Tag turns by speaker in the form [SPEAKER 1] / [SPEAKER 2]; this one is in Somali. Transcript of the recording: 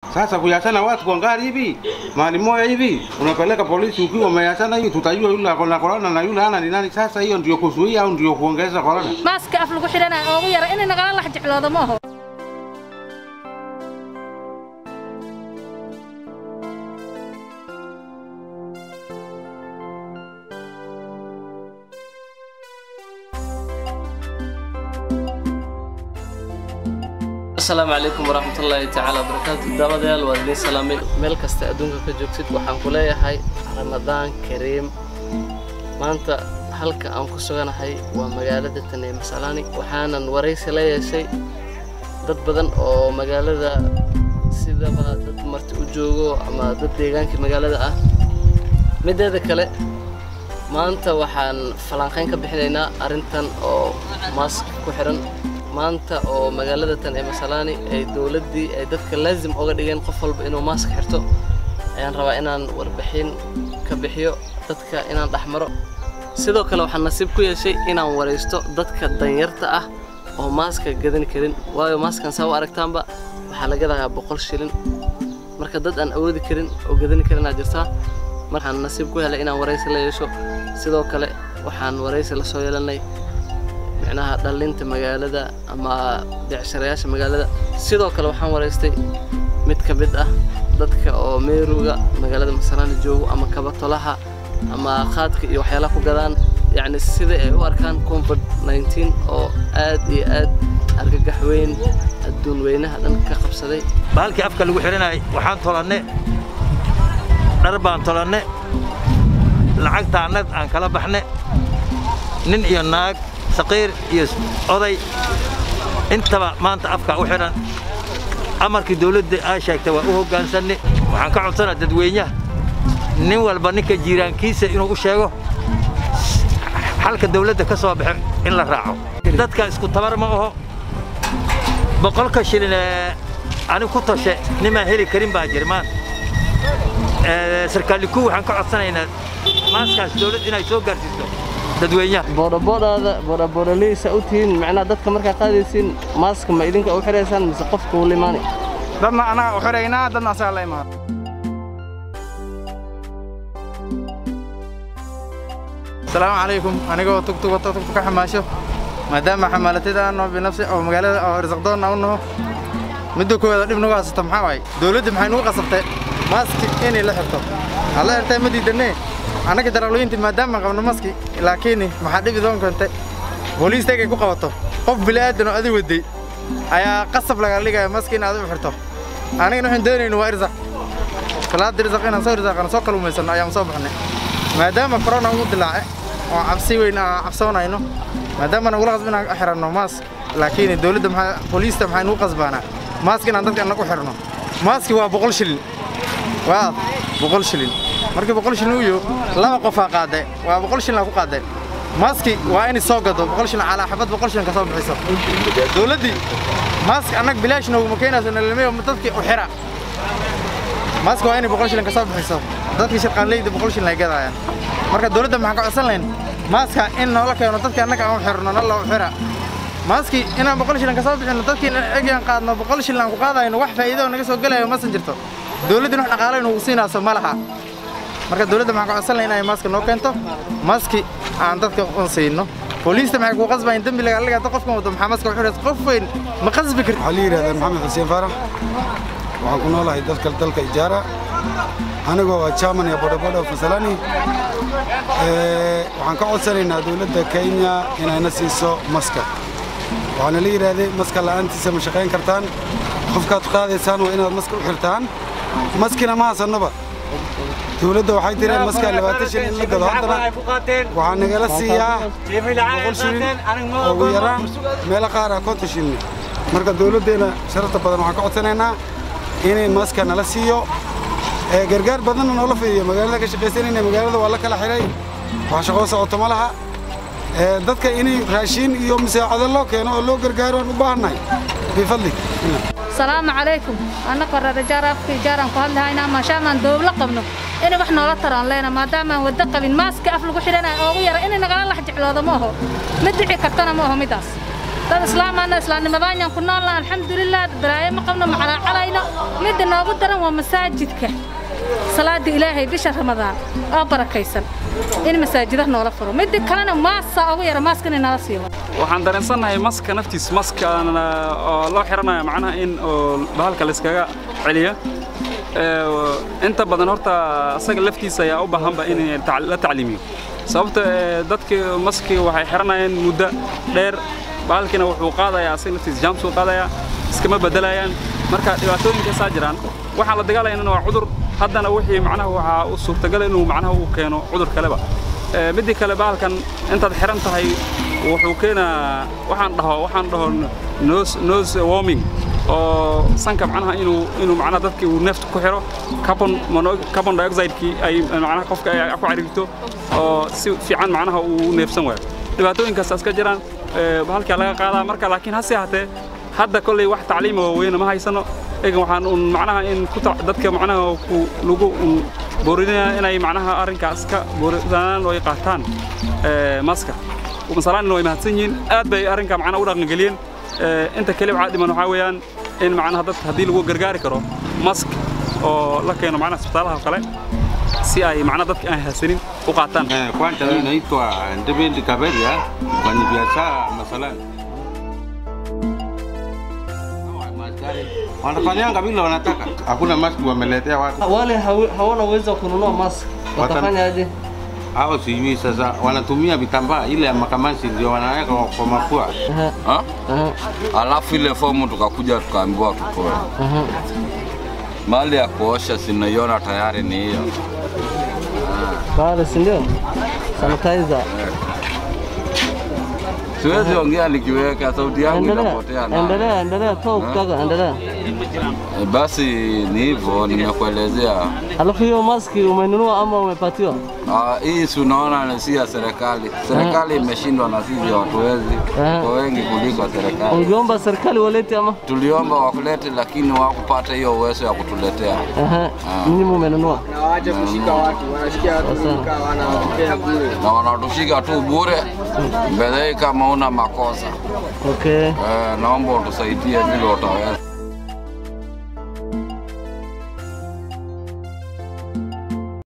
[SPEAKER 1] Sasa kuyachana watu kwa ngari hivi mahali moja hivi, unapeleka polisi ukiwa umeyachana hivi, tutajua yule ako na korona na yule hana ni nani. Sasa hiyo ndio kuzuia au ndio kuongeza korona?
[SPEAKER 2] maaska af lagu xidhanayo oogu yara inay nagala lax jecloodo ma aho
[SPEAKER 3] asalaamu calaykum waraxmatullaahi tacaala wabarakaatu daawadayaal waa idiin salaamay meel kasta adduunka ka joogtid waxaan ku leeyahay ramadaan kariim maanta halka aan ku suganahay waa magaalada tanee masalaani waxaanan waraysi la yeeshay dad badan oo magaalada sidaba dad marti u joogo ama dad deegaankii magaalada ah mideeda kale maanta waxaan falanqayn ka bixinaynaa arrintan oo maask ku xiran maanta oo magaalada tan ee masalaani ay dowladdii ay dadka laazim oga dhigeen qof walba inuu maask xirto ayaan rabaa inaan warbixin ka bixiyo dadka inaan dhexmaro sidoo kale waxaan nasiib ku yeeshay inaan waraysto dadka danyarta ah oo maaska gadan karin waayo maaskan saa u aragtaanba waxaa laga dagaa boqol shilin marka dad aan awoodi karin oo gadani karinaa jirtaa markaan nasiib ku helay inaan waraysi la yeesho sidoo kale waxaan waraysi la soo yeelanay micnaha dhallinta magaalada ama becsharayaasha magaalada sidoo kale waxaan waraystay mid ka mid ah dadka oo meeruga magaalada masalaani joogo ama kabatolaha ama qaadka iyo waxyaalaha ku gadaan yacni sida ay u arkaan covid 19 oo aad iyo aad argagax weyn adduun weynaha dhan ka qabsaday
[SPEAKER 4] bahalkii afka lagu xihanayay waxaan tolanne dhar baan tolanne lacagtaannad aan kala baxne nin iyo naag saqiir iyo oday intaba maanta afka u xidhan amarkii dawladda aa sheegtay waa u hoggaansanne waxaan ka codsanaa dadweynaha nin walba ninka jiiraankiisa inuu u sheego xalka dawladda ka soo baxo in la raaco dadka isku tabar ma aho boqolka shilin ee ani ku toshe nimaan heli karin baa jirmaan sarkaaliku waxaan ka codsanaynaa maaskaas dawlad inay soo gaarsiiso dadweynaha
[SPEAKER 3] boodhaboodhaada boodhaboodhaleysa u tihiin macnaha dadka markaa qaadaysiin maaska ma idinka u xidhaysaan mise qofka uu limaani
[SPEAKER 5] dadna anaga u xidhaynaa dadna asaga la imaado asalaamu calaykum anigoo tugtug wato tugtug ka xamaasho maadaama xamaalatida aan naho binafsi oo magaalada oo risaqdoonna u naho midda koowaada dhib nagu haysata maxaa waaye dawladda maxay nugu qasabtay maaski inay la xirto aad la xirtay ma diidanee annaga daraqlooyinta maadaama qabno maski laakiin maxaa dhibi doon keentay booliistaygay ku qabato qof bila'aadan oo adi waday ayaa qasab laga dhigaya maski in aad u xirto anigana waxaan doonayna waa irsaq salaada irsaq inaan soo irsaaqano soo kaluumaysanno ayaan soo baxnay maadaama corona ugu dilaace oo cabsi weyn aan cabsoonayno maadaama nagula qasbo inaan xiranno maask laakiin dawladda maxaa booliista maxay nugu qasbaanaa maask inaan dadka annaga u xirno maaski waa boqol shilin waa boqol shilin markii boqol shilin uu yaho laba qofaa qaade waa boqol shilin ku qaade maaski waa inay soo gado boqol shilin calaa xabad boqol shilin ka soo bixiso dawladdii maaski annaga bilaash nooguma keenayso nalmeyo dadkii u xira maaski waa inay boqol shilin ka soo bixiso dadkii shirqaanleyda boqol shilin ay gadaayaan marka dawladda maxaan ka codsan lahayn maaska in noola keeno dadka annaga aan u xirno nalla u xira maaski inaan boqol shilin ka soo bixino dadkii egaan qaadno boqol shilin aan ku qaadayno wax faa'iido naga soo gelayo masan jirto dawladdin wax dhaqaale nagu siinayso ma laha marka dawladda maxaan ka codsan lahayn inay maaska noo keento maaski aan dadka un siino booliista maxay ku qasbayn dembi laga dhigaa qofkan wado maxaa maaska u xiraysa qof weyn ma qasbi karti
[SPEAKER 6] waxaa la yidhahdaa maxamed xuseen faarax waxaan ku noolahay dalka dalka ijaara anigoo waa chairman ee bodaboda of masalani waxaan ka codsanaynaa dawladda kenya inayna siiso maska waxaana la yidhaahday maska la'aantiisa ma shaqayn kartaan qofkaad qaadaysaan waa inaad maska u xirtaan maskina ma hasannoba dawladda waxay tireen maskaa labaatan shilin in la gado haddana waxaa nagala siiyaa boqol shilin ugu yaraan meelo qaar ah konton shilin marka dawladdeena sharafta badan waxaan ka codsanaynaa inay maska nala siiyo gargaar badanna noola fidiyo magaalada ka shaqaysanayna magaalada waa la kala xiray wax shaqoo socoto ma laha dadka inay raashiin iyo musaacado loo keeno oo loo gargaaro aan u baahannahay bifadlig
[SPEAKER 2] salaamu calaykum annaka rarajaar afka ijaaraan ku hadlahaynaa maashaamaan dowlo qabno inay wax noola taraan leena maadaamaan waddo qabin maaska af lagu xidhanayo oogu yara inay nagala lax jecloodo ma aho ma dici kartana ma aho middaas dad islaamana islaamnimadaan ku noolna alxamdulilah balaayo ma qabno macalaacalayno midda noogu daran waa masaajidka salaada ilaahay bisha ramadaan oo barakaysan in masaajidaha noola furo midda kalena maasaa ugu yara maaska inay nala siiyo
[SPEAKER 7] waxaan dareensannahay maska naftiis maska oo loo xiranayo macnaha in oo bahalka layskaga celiyo inta badan horta asaga laftiisa ayaa u baahanba in la tacliimiyo sababta dadkii maski waxay xiranayeen muddo dheer bahalkiina wuxuu qaadayaa asaga laftiisa jaamsuu qaadayaa iskama bedelayaan marka dhibaatooyinkaasaa jiraan waxaan la dagaalayana waa cudur haddana wixii macnaha waxaa u suurtagal inuu macnaha uu keeno cudur kaleba midii kale bahalkan intaad xiran tahay wuxuu keenaa waxaan dhaho waxaan dhaho nose nose warming oo sanka macnaha inuu inuu macnaha dadkii uu neefta ku xiro carbon carbon dioxide-kii ay macnaha qofka ay ku cariirto oo si fiican macnaha uu neefsan waayo dhibaatooyinkaas iska jiraan bahalkaa laga qaadaa marka laakiin hase ahaatee hadda kolley wax tacliima waaweyne ma haysano egan waxaan un macnaha in ku dadka macnaha ku lagu boorinaya inay macnaha arrinkaas ka boorisanaan oo ay qaataan maska masalaanina way mahadsan yihiin aad bay arrinka macnaha u dhaqangeliyeen inta kale waxaa dhiman waxaa weeyaan in macnaha dadka haddii lagu gargaari karo mask oo la keeno macnaha isbitaalaha kale si ay macnaha dadka aan hasanin u qaataan
[SPEAKER 1] Kwanza mimi naitwa Ndebendi Kaberia, mfanya biashara masalani. Wanafanyanga vile wanataka, hakuna maski wameletea watu.
[SPEAKER 3] Wale hawi- hawana uwezo wa kununua mask,
[SPEAKER 1] Wata-
[SPEAKER 3] watafanyaje?
[SPEAKER 1] Hao sijui sasa, wanatumia vitambaa ile ya makamasi ndio wanaweka kwa mafua.
[SPEAKER 8] Ha?
[SPEAKER 3] Aha,
[SPEAKER 8] Alafu ile fomu tukakuja tukaambiwa tutoe.
[SPEAKER 3] aha.
[SPEAKER 8] Mali ya kuosha sinaiona tayari ni hiyo.
[SPEAKER 3] Pale si ndio? Sanitizer.
[SPEAKER 8] Siwezi ongea nikiweka sauti yangu
[SPEAKER 3] Endelea,
[SPEAKER 8] inapotea na.
[SPEAKER 3] endelea, endelea, toa kutoka, endelea.
[SPEAKER 8] E, Basi ni hivyo nimekuelezea.
[SPEAKER 3] Alafu hiyo maski umenunua ama umepatiwa?
[SPEAKER 8] Ah, hii si unaona ni si ya serikali. Serikali imeshindwa na sisi hatuwezi.
[SPEAKER 3] Eh.
[SPEAKER 8] Kwa wengi kuliko serikali.
[SPEAKER 3] Ungeomba serikali walete ama?
[SPEAKER 8] Tuliomba wakulete lakini hawakupata hiyo uwezo ya kutuletea.
[SPEAKER 3] Aha,
[SPEAKER 8] Ah.
[SPEAKER 3] nyinyi mumenunua.
[SPEAKER 8] Na wanatushika tu bure. Mbele kama una makosa.
[SPEAKER 3] Okay.
[SPEAKER 8] Eh, naomba utusaidie vile utaweza.